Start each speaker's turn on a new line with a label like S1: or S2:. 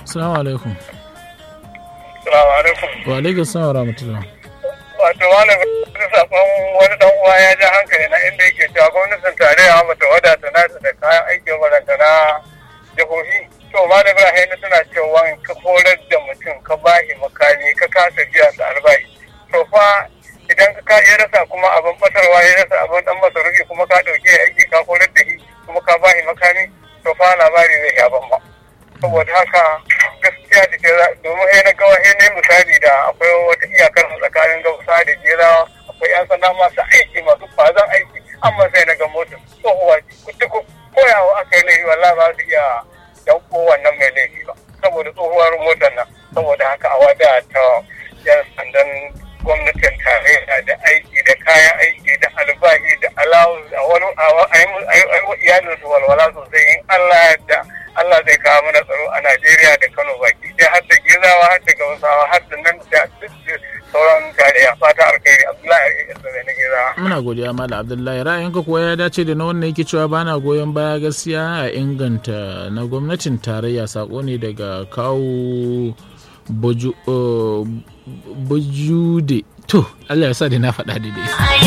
S1: Assalamu alaikum.
S2: Salamu alaikum.
S1: Wa alaikum salam wa rahmatullah.
S2: Wato malam da sakon wani dan uwa ya ja hankali na inda yake cewa gwamnatin tarayya mata wadata nata da kayan aikin wadanta na jihohi. To malam Ibrahim tana cewa ka horar da mutum ka bashi makami ka kasa biya su albashi. To fa idan ka ya rasa kuma abin batarwa ya rasa abin dan masarufi kuma ka dauke aiki ka horar da shi kuma ka bashi makami to fa labari zai ya ban ba. Saboda haka gaskiya da ke domin sai na gawa sai na misali da akwai wata iyakar tsakanin gausa da jera akwai yan sanda masu aiki masu kwazon aiki amma sai na ga motar tsohuwa duk koyawa aka yi laifi wallahi ba su iya dauko wannan mai laifi ba saboda tsohuwar motar nan saboda haka a wada ta yan sandan gwamnatin tarayya da aiki da kayan aiki da albahi da alawus a wani a yi iyalin su walwala sosai in Allah da Allah zai kawo mana tsaro a Najeriya da Kano baki sai har da Gizawa har da Gausawa har da nan da sauran tarayya fata alkhairi Abdullahi Isra na Gizawa.
S1: Muna godiya Malam Abdullahi ra'ayinka kuwa ya dace da na wannan yake cewa bana goyon baya gaskiya a inganta na gwamnatin tarayya sako ne daga kawo bujude to Allah ya sa da na faɗa daidai.